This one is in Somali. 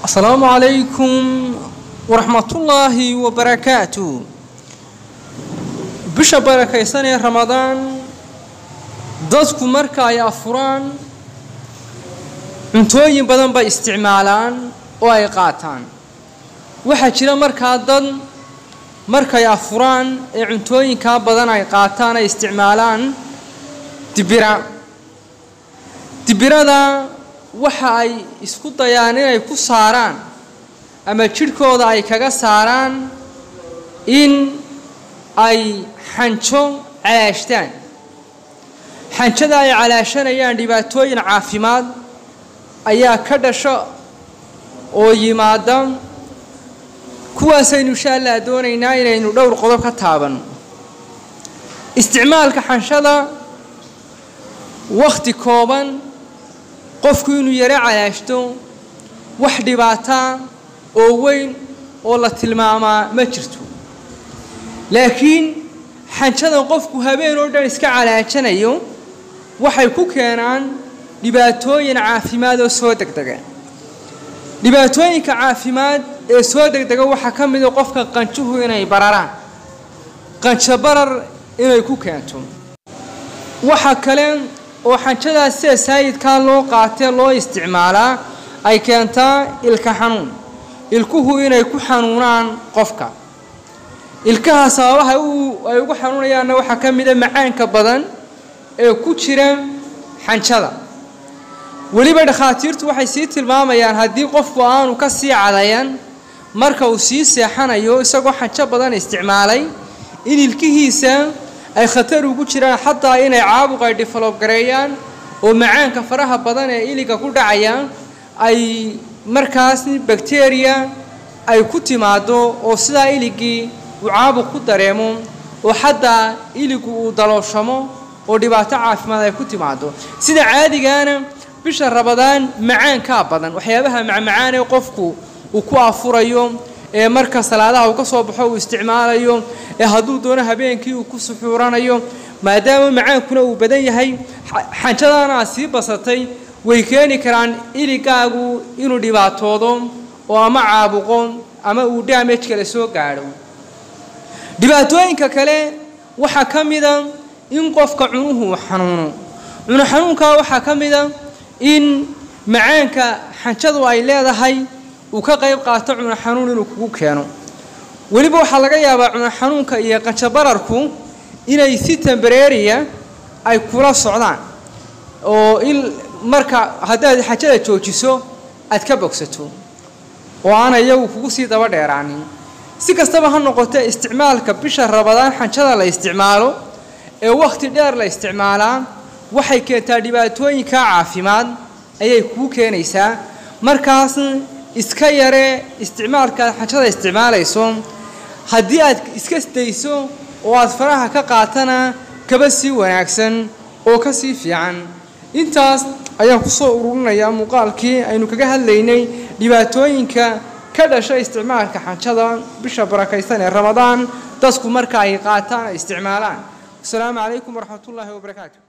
asalaamu calaykum waraxmatullaahi wabarakaatu bisha barakaysan ee ramadaan dadku marka ay afuraan cuntooyin badan bay isticmaalaan oo ay qaataan waxaa jira markaa dad markay afuraan ee cuntooyinkaa badan ay qaataan ay isticmaalaan dibira dibirada waxa ay isku dayaan inay ku saaraan ama jidhkooda ay kaga saaraan in ay xanjo calaashtaan xanjada ay calaashanayaan dhibaatooyin caafimaad ayaa ka dhasha oo yimaada kuwaasaynu insha allah doonaynaa inaynu dhowr qodob ka taabanno isticmaalka xanshada wakhti kooban qofku inuu yaro calaashto wax dhibaataa oo weyn oo la tilmaamaa ma jirto laakiin xanjadan qofku habeen oo dhan iska calaajanayo waxay ku keenaan dhibaatooyin caafimaad oo soo degdega dhibaatooyinka caafimaad ee soo degdega waxaa ka mida qofka qanjuhu inay bararaan qanjo barar inay ku keento waxa kale oo xanjadaas sida saayidkaa loo qaatee loo isticmaalaa ay keentaa ilka xanuun ilkuhu inay ku xanuunaan qofka ilkaha sababaha ay ugu xanuunayaanna waxaa ka mida macaanka badan ee ku jira xanjada weliba dhakhaatiirtu waxay sii tilmaamayaan haddii qofku aanu ka sii cadayan marka uu sii seexanayo isagoo xanjo badan isticmaalay in ilkihiisa ay khatar ugu jiraan xataa inay caabuq ay develob gareeyaan oo macaanka faraha badan ee iliga ku dhacaya ay markaas bakteriya ay ku timaado oo sidaa iligii uu caabuq ku dareemo oo xataa iligu uu dalooshamo oo dhibaato caafimaad ay ku timaado sida caadigaana bisha rabadaan macaankaa badan waxyaabaha macmacaan ee qofku uu ku afurayo ee marka salaadaha uu ka soo baxo uu isticmaalayo ee hadduu doono habeenkii uu ku suxuuranayo maadaama macaankuna uu badan yahay xanjadaana aad sii basatay way keeni karaan iligaagu inuu dhibaatoodo oo ama caabuqo ama uu damage kale soo gaadho dhibaatooyinka kale waxaa ka mida in qofka cunuhu uu xanuuno cuno xanuunkaa waxaa ka mida in macaanka xanjadu ay leedahay uu ka qayb qaato cuno xanuun inuu kugu keeno weliba waxaa laga yaabaa cuno xanuunka iyo qanjabararku inay si tembareeriya ay kula socdaan oo il marka haddaad xajada joojiso aad ka bogsato oo aana iyagu kugu sii daba dheeraanin si kastaba ha noqotee isticmaalka bisha rabadaan xanjada la isticmaalo ee wakhti dheer la isticmaalaa waxay keentaa dhibaatooyinka caafimaad ayay kuu keenaysaa markaas iska yaree isticmaalka aad xanjada isticmaalayso haddii aad iska dayso oo aad faraha ka qaatana kaba sii wanaagsan oo ka sii fiican intaas ayaan kusoo ururinayaa muuqaalkii aynu kaga hadlaynay dhibaatooyinka ka dhasha isticmaalka xanjada bisha barakaysan ee ramadaan dadku marka ay qaataan ay isticmaalaan wasalaamu calaykum waraxmatullaahi wabarakaatu